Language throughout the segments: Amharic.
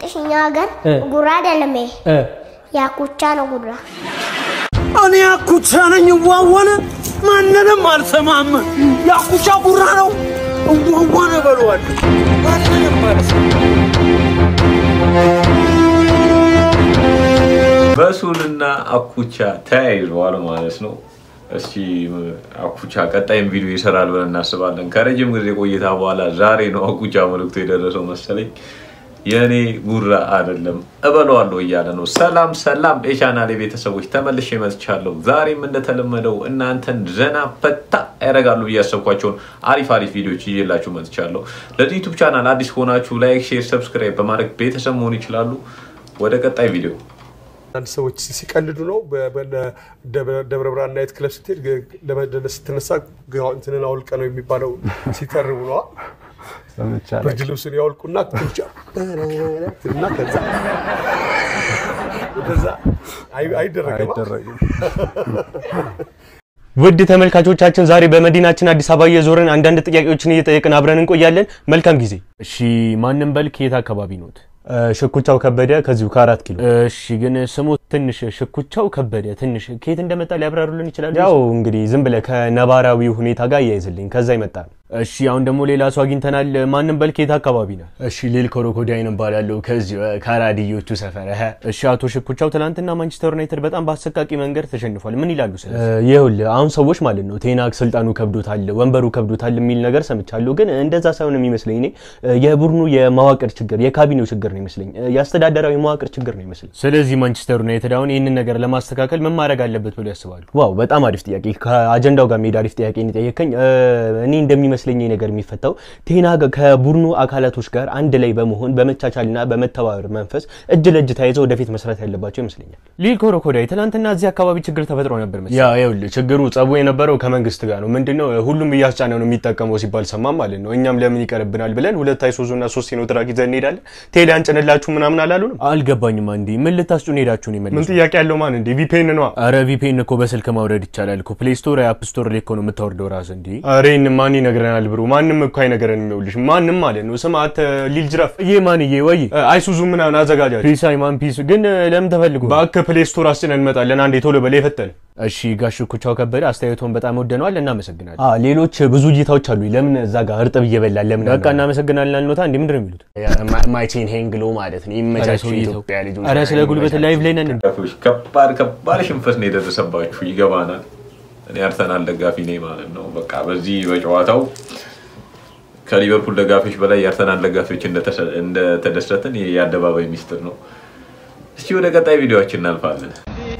እንጥሽ እኛ ሀገር ጉራ አይደለም ይሄ ያኩቻ ነው ጉራ። እኔ አኩቻ ነኝ እዋዋነ ማንንም አልሰማም። የአኩቻ ጉራ ነው እዋዋነ በለዋል። ማንንም አልሰማም። በሱልና አኩቻ ተያይዘዋል ማለት ነው። እስቲ አኩቻ ቀጣይም ቪዲዮ ይሰራል ብለን እናስባለን። ከረጅም ጊዜ ቆይታ በኋላ ዛሬ ነው አኩቻ መልዕክቱ የደረሰው መሰለኝ። የእኔ ጉራ አይደለም እበለዋለሁ እያለ ነው። ሰላም ሰላም የቻናሌ ቤተሰቦች ተመልሼ መጥቻለሁ። ዛሬም እንደተለመደው እናንተን ዘና ፈታ ያደርጋሉ ብዬ ያሰብኳቸውን አሪፍ አሪፍ ቪዲዮዎች ይዤላችሁ መጥቻለሁ። ለዚህ ዩቱብ ቻናል አዲስ ከሆናችሁ ላይክ፣ ሼር፣ ሰብስክራይብ በማድረግ ቤተሰብ መሆን ይችላሉ። ወደ ቀጣይ ቪዲዮ አንድ ሰዎች ሲቀልዱ ነው። ደብረ ብርሃን ናይት ክለብ ስትሄድ ለመደነስ ስትነሳ እንትንን አውልቀ ነው የሚባለው ሲተርቡ ነዋ። ብርድ ልብሱን ያወልቁና ኩቻ እና ከዛ ከዛ አይደረግም ውድ ተመልካቾቻችን ዛሬ በመዲናችን አዲስ አበባ እየዞርን አንዳንድ ጥያቄዎችን እየጠየቅን አብረን እንቆያለን። መልካም ጊዜ። እሺ፣ ማንም በል ከየት አካባቢ ኖት? ሽኩቻው ከበደ ከዚሁ ከአራት ኪሎ። እሺ፣ ግን ስሙ ትንሽ ሽኩቻው ከበደ ትንሽ ከየት እንደመጣ ሊያብራሩልን ይችላሉ? ያው እንግዲህ ዝም ብለህ ከነባራዊ ሁኔታ ጋር እያይዝልኝ ከዛ ይመጣ ነው። እሺ፣ አሁን ደግሞ ሌላ ሰው አግኝተናል። ማንም በል ከየት አካባቢ ነው? እሺ፣ ሊል ኮሮኮዳይን እባላለሁ ከዚሁ ከራዲዮቹ ሰፈር። እሺ፣ አቶ ሽኩቻው ትናንትና ማንቸስተር ዩናይትድ በጣም በአሰቃቂ መንገድ ተሸንፏል። ምን ይላሉ? ይኸውልህ አሁን ሰዎች ማለት ነው ቴናግ ስልጣኑ ከብዶታል፣ ወንበሩ ከብዶታል የሚል ነገር ሰምቻለሁ። ግን እንደዛ ሳይሆን የሚመስለኝ እኔ የቡድኑ የመዋቅር ችግር የካቢኔው ችግር ነው ይመስለኝ፣ የአስተዳደራዊ መዋቅር ችግር ነው ይመስለኝ። ስለዚህ ማንቸስተር ዩናይትድ አሁን ይህንን ነገር ለማስተካከል ምን ማድረግ አለበት ብሎ ያስባሉ? ዋው በጣም አሪፍ ጥያቄ። ከአጀንዳው ጋር መሄድ አሪፍ ጥያቄ የጠየቀኝ እኔ እንደሚመስለኝ ነገር የሚፈታው ቴናግ ከቡድኑ አካላቶች ጋር አንድ ላይ በመሆን በመቻቻልና በመተባበር መንፈስ እጅ ለእጅ ተያይዘው ወደፊት መስራት ያለባቸው ይመስለኛል። ሊል ኮሮኮዳይ ትናንትና እዚህ አካባቢ ችግር ተፈጥሮ ነበር መሰለኝ። ያ ይኸውልህ ችግሩ ጸቡ የነበረው ከመንግስት ጋር ነው። ምንድነው ሁሉም እያስጫነ ነው የሚጠቀመው ሲባል ሰማም ማለት ነው። እኛም ለምን ይቀርብናል ብለን ሁለት አይሱዙና ሶስት ሲኖትራክ ይዘን እንሄዳለን። ቴሌ አንጭንላችሁ ምናምን አላሉንም? አልገባኝም። አንዴ ምን ልታስጩን ሄዳችሁ ነው? ምን ጥያቄ ያለው ማን እንዴ? ቪፒኤን ነው። አረ ቪፒኤን እኮ በስልክ ማውረድ ይቻላል እኮ ፕሌይ ስቶር፣ አፕ ስቶር ላይ እኮ ነው የምታወርደው ራስህ። እንዴ አረ ይህን ማን ይነግረናል ብሩ? ማንም እኮ አይነገረንም። ይኸውልሽ ማንም ማለት ነው ስማት ሊል ጅራፍ ይሄ ማንዬ ወይ አይሱዙ ምናምን አዘጋጃች ፒስ አይማን ፒስ ግን ለምን ተፈልጎ እባክህ ፕሌይ ስቶር አስጭነን እንመጣለን። አንዴ ቶሎ በላይ ፈጠን። እሺ ጋሽ ኩቻው ከበደ አስተያየቶን በጣም ወደነዋል፣ እናመሰግናለን። ሌሎች ብዙ እይታዎች አሉ። ለምን እዛ ጋር እርጥብ እየበላል ለምን በቃ እናመሰግናለን አልኖታ እንዴ ምንድን ነው የሚሉት? ማይቼን ሄንግሎ ማለት ነው ይመቻቸው ኢትዮጵያ ልጆች። ኧረ ስለ ጉልበት ላይቭ ላይ ነን። ደጋፊዎች ከባድ ከባድ ሽንፈት ነው የደረሰባችሁ፣ ይገባናል። እኔ አርሰናል ደጋፊ ነኝ ማለት ነው። በቃ በዚህ በጨዋታው ከሊቨርፑል ደጋፊዎች በላይ የአርሰናል ደጋፊዎች እንደተደሰትን የአደባባይ ሚስጥር ነው። እስቲ ወደ ቀጣይ ቪዲዮችን እናልፋለን።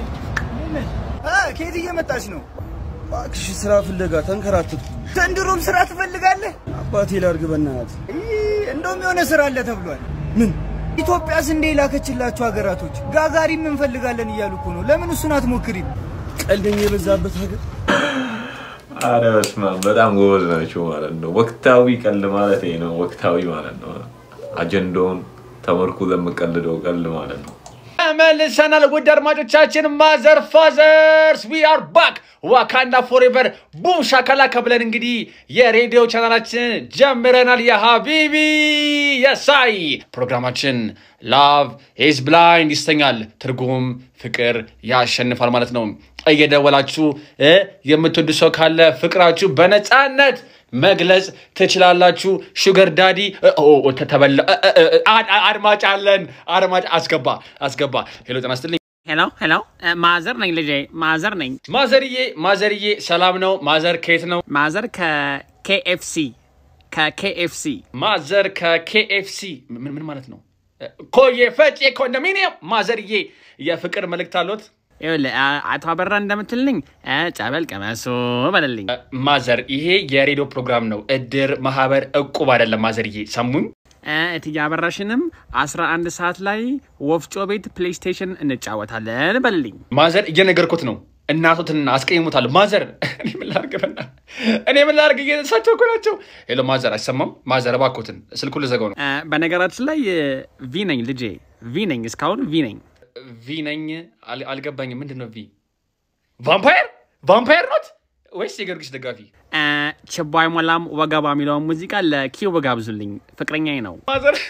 ከየት እየመጣች ነው? እባክሽ ስራ ፍለጋ ተንከራተትኩ። ዘንድሮም ስራ ትፈልጋለህ? አባቴ ላድርግ በእናትህ። እንደውም የሆነ ስራ አለ ተብሏል። ምን? ኢትዮጵያስ እንደ የላከችላቸው ሀገራቶች ጋጋሪም እንፈልጋለን እያሉ እኮ ነው። ለምን እሱን አትሞክሪም? ቀልደኛ የበዛበት ሀገር አረ በስመ አብ በጣም ጎበዝ ናቸው ማለት ነው። ወቅታዊ ቀልድ ማለት ይሄ ነው። ወቅታዊ ማለት ነው። አጀንዳውን ተመርኩዘን የምቀልደው ቀልድ ማለት ነው። መልሰናል ውድ አድማጮቻችን፣ ማዘር ፋዘርስ ዊ አር ባክ ዋካንዳ ፎሬቨር ቡም ሻካላካ ብለን እንግዲህ የሬዲዮ ቻናላችን ጀምረናል። የሀቢቢ የሳይ ፕሮግራማችን ላቭ ኢዝ ብላይንድ ይሰኛል። ትርጉም ፍቅር ያሸንፋል ማለት ነው። እየደወላችሁ የምትወዱ ሰው ካለ ፍቅራችሁ በነፃነት መግለጽ ትችላላችሁ። ሹገር ዳዲ ተበላ። አድማጭ አለን። አድማጭ አስገባ አስገባ። ሄሎ ጤና ይስጥልኝ። ሄሎ ሄሎ፣ ማዘር ነኝ ልጄ፣ ማዘር ነኝ። ማዘርዬ ማዘርዬ፣ ሰላም ነው? ማዘር ከየት ነው? ማዘር ከኬኤፍሲ ከኬኤፍሲ። ማዘር ከኬኤፍሲ ምን ምን ማለት ነው? ኮዬ ፈጬ ኮንዶሚኒየም። ማዘርዬ የፍቅር መልእክት አሎት? ይኸውልህ አቶ አበራ እንደምትልኝ ጸበል ቀመሱ በለልኝ። ማዘር ይሄ የሬዲዮ ፕሮግራም ነው፣ እድር፣ ማህበር፣ እቁብ አይደለም። ማዘርዬ ሰሙኝ። እትዬ አበራሽንም 11 ሰዓት ላይ ወፍጮ ቤት ፕሌይስቴሽን እንጫወታለን በልልኝ። ማዘር እየነገርኩት ነው። እናቶትን አስቀይሙታል። ማዘር እኔ ምን ላድርግ በእናትህ እኔ ምን ላድርግ? እየተሳቸው እኮ ናቸው። ሄሎ ማዘር አይሰማም? ማዘር እባክዎትን ስልኩን ልዘጋው ነው። በነገራችን ላይ ቪ ነኝ ልጄ፣ ቪ ነኝ፣ እስካሁን ቪ ነኝ። ቪ ነኝ አል- አልገባኝም። ምንድን ነው ቪ? ቫምፓየር ቫምፓየር ኖት ወይስ የጊዮርጊስ ደጋፊ? ችቦ አይሞላም ወገባ የሚለውን ሙዚቃ ለኪው ጋብዙልኝ፣ ፍቅረኛዬ ነው። ማዘር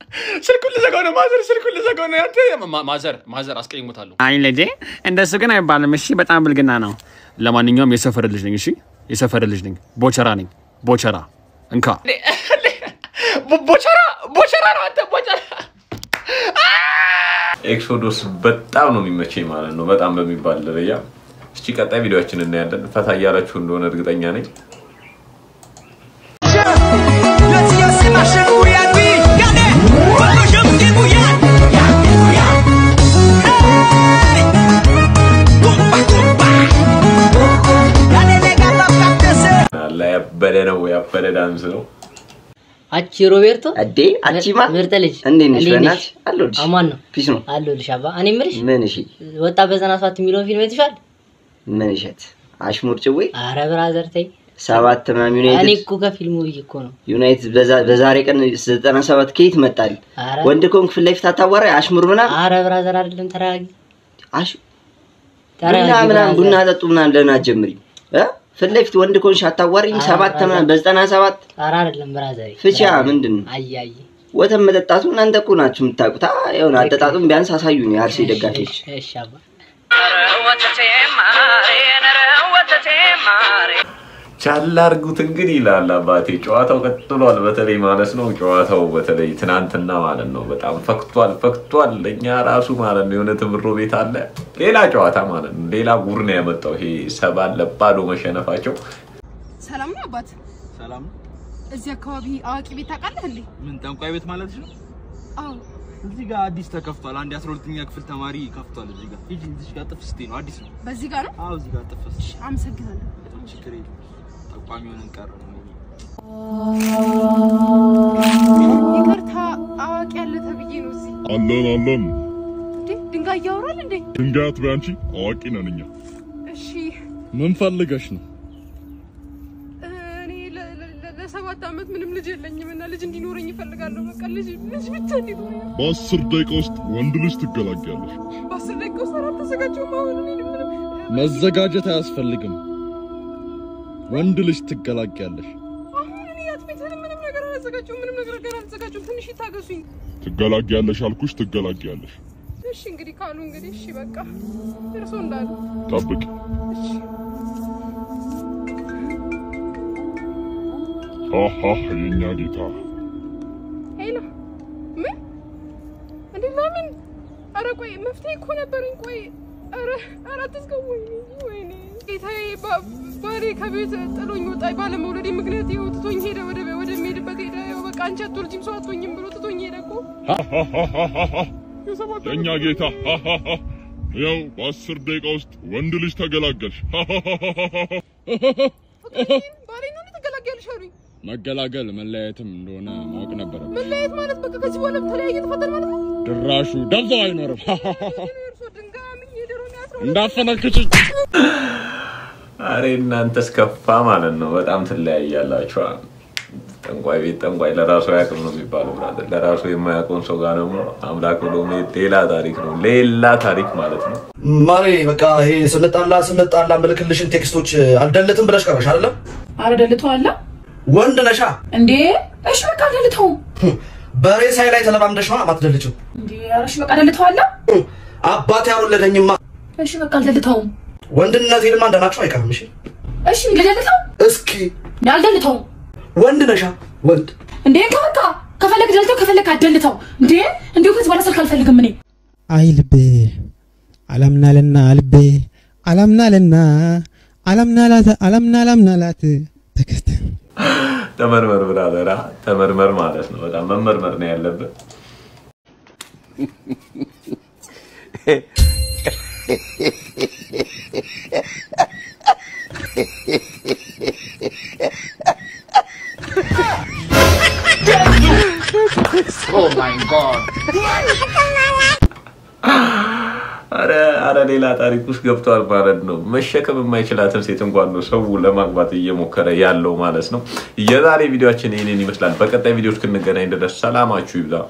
ስልኩን ልዘጋው ነው ማዘር፣ ስልኩን ልዘጋው ነው። አንተ ማ- ማዘር ማዘር አስቀይሞታለሁ። አይ ልጄ እንደሱ ግን አይባልም። እሺ በጣም ብልግና ነው። ለማንኛውም የሰፈር ልጅ ነኝ። እሺ የሰፈር ልጅ ነኝ። ቦቸራ ነኝ። ቦቸራ እንካ። ቦ- ቦቸራ ቦቸራ ነው አንተ ቦቸራ። ኤክሶዶስ በጣም ነው የሚመቸኝ ማለት ነው፣ በጣም በሚባል ደረጃ። እስቲ ቀጣይ ቪዲዮችን እናያለን። ፈታ እያላችሁ እንደሆነ እርግጠኛ ነኝ። አላ ያበደ ነው ያበደ ዳንስ ነው። አቺ ሮቤርቶ አዴ አቺማ ምርጥ ልጅ እንዴት ነሽ? እንዴት በእናትሽ አለሁልሽ። አማን ነው ፒስ ነው። አለሁልሽ አባ እኔ የምልሽ ምን እሺ፣ ወጣ በዘጠና ሰባት የሚለውን ፊልም አይተሽዋል ምን እሸት አሽሙር ጭዌ አረ ብራዘር ተይ ሰባት ምናምን እኔ ዩናይትድ እኮ ከፊልሙ ብዬ እኮ ነው ዩናይትድ በዛ- በዛሬ ቀን ዘጠና ሰባት ከየት መጣል? አረ ወንድ ኮንክ ፊት ለፊት አታዋራ አሽሙር ምናምን አረ ብራዘር አይደለም ተረጋጊ አሽ ተረጋጊ ቡና ምናምን ብራዘር። ቡና ጠጡ ምናምን ለምን አትጀምሪም? እ ፊት ለፊት ወንድ ኮንሽ አታዋሪም? አረ ሰባት ብራዘር። ምናምን በዘጠና ሰባት አረ አይደለም ብራዘር ፍቻ ምንድን ነው? አያይ ወተት መጠጣቱ እናንተ እኮ ናችሁ የምታውቁት። አ የሆነ አጠጣጡን ቢያንስ አሳዩን የአርሴ ደጋፊዎች። እሺ አባ ቻላ አርጉት እንግዲህ ይላል አባቴ። ጨዋታው ቀጥሏል። በተለይ ማለት ነው ጨዋታው በተለይ ትናንትና ማለት ነው በጣም ፈክቷል ፈክቷል። ለእኛ ራሱ ማለት ነው የሆነ ትምሮ ቤት አለ ሌላ ጨዋታ ማለት ነው ሌላ ጉር ነው ያመጣው ይሄ ሰባን ለባዶ መሸነፋቸው። ሰላም ነው አባት? ሰላም ነው። እዚህ አካባቢ አዋቂ ቤት ታውቃለህ እንዴ? ምን ጠንቋይ ቤት ማለት ነው? አዎ። እዚህ ጋር አዲስ ተከፍቷል። አንድ የአስራ ሁለተኛ ክፍል ተማሪ ከፍቷል። እዚህ ጋር ሂጂ፣ እዚህ ጋር ጥፍ ስትይ ነው። አዲስ ነው። በዚህ ጋር ነው? አዎ፣ እዚህ ጋር ጥፍ ስትይ። አመሰግናለሁ። ችግር የለም። ጠቋሚ ሆነን ቀረ። ይቅርታ አዋቂ ያለ ተብዬ ነው እዚህ። አለን አለን። እንዴ ድንጋይ እያወራል እንዴ? ድንጋይ አትበይ አንቺ፣ አዋቂ ነን እኛ። እሺ ምን ፈልገሽ ነው? እኔ ለ- ለ- ለ- ለሰባት ዓመት ምንም ልጅ የለኝም እና ልጅ እንዲኖረኝ ይፈልጋለሁ። በቃ ልጅ ልጅ ብቻ እንዲኖረኝ። በአስር ደቂቃ ውስጥ ወንድ ልጅ ትገላጊያለሽ። በአስር ደቂቃ ውስጥ አልተዘጋጀሁም። አሁን እኔ ምንም መዘጋጀት አያስፈልግም። ወንድ ልጅ ትገላጊያለሽ። አሁን እኔ አትሜትን ምንም ነገር አላዘጋጀሁም። ምንም ነገር ገና አልዘጋጀሁም። ትንሽ ይታገሱኝ። ትገላጊያለሽ አልኩሽ፣ ትገላጊያለሽ። እሺ እንግዲህ ካሉ እንግዲህ እሺ በቃ እርሶ እንዳሉ ጠብቂ። እሺ አሃ የኛ ጌታ ሄሎ ምን እንዴ ለምን ኧረ ቆይ መፍትሄ እኮ ነበረኝ ቆይ ኧረ ኧረ አትዝጋው ወይኔ ወይኔ ጌታዬ ባ- ባሌ ከቤት ጥሎኝ ወጣ ባለመውለዴ ምክንያት ይኸው ትቶኝ ሄደ ወደ ወደሚሄድበት ሄደ ይኸው በቃ አንቺ አትወልጂም ሰው አትሆኝም ብሎ ትቶኝ ሄደ እኮ የኛ ጌታ ያው በአስር ደቂቃ ውስጥ ወንድ ልጅ ተገላገልሽ። ባሌ ነው ተገላገልሽ አሉኝ መገላገል መለያየትም እንደሆነ ማወቅ ነበረ። መለያየት ማለት በቃ ከዚህ በኋላ ተለያየ ተፈጠር ማለት ነው ድራሹ ደብዛው አይኖርም። እርሶ ድንጋይ የድሮ ያስረው እንዳፈነክችኝ አሬ እናንተስ ከፋ ማለት ነው። በጣም ትለያያላችሁ። ጠንቋይ ቤት ጠንቋይ ለራሱ አያውቅም ነው የሚባለው። ብራዘር ለራሱ የማያውቀውን ሰው ጋር ደግሞ አምላክ ብሎ መሄድ ሌላ ታሪክ ነው፣ ሌላ ታሪክ ማለት ነው። ማሬ በቃ ይሄ ስንጣላ ስንጣላ ምልክልሽን ቴክስቶች አልደልትም ብለሽ ቀረሽ አይደለም? አረ ደልተዋላ ወንድ ነሻ እንዴ እሺ በቃ ደልተው በሬሳይ ላይ ተለማምደሽ ነው ማትደልችው። እንዴ ኧረ እሺ በቃ ደልተዋላ አባቴ ያልወለደኝማ እሺ በቃ አልደልተውም ወንድነቴንማ እንደናቸው አይቀርም። እሺ እሺ ልደልተው እስኪ አልደልተውም ወንድ ነሻ ወንድ እንዴ በቃ ከፈለግ ደልተው ከፈለግ አደልተው እንዴ እንዲሁ ከዚህ በኋላ ስልክ አልፈልግም እኔ አይ ልቤ አላምናልና ልቤ አላምናልና አላምናላት አላምና አላምናላት ተከስተ ተመርመር ብራዘራ፣ ተመርመር ማለት ነው። በጣም መመርመር ነው ያለብን። Oh my god. አረ አረ ሌላ ታሪክ ውስጥ ገብቷል ማለት ነው። መሸከም የማይችላትን ሴት እንኳን ነው ሰው ለማግባት እየሞከረ ያለው ማለት ነው። የዛሬ ቪዲዮችን ይህንን ይመስላል። በቀጣይ ቪዲዮ እስክንገናኝ ድረስ ሰላማችሁ ይብዛ።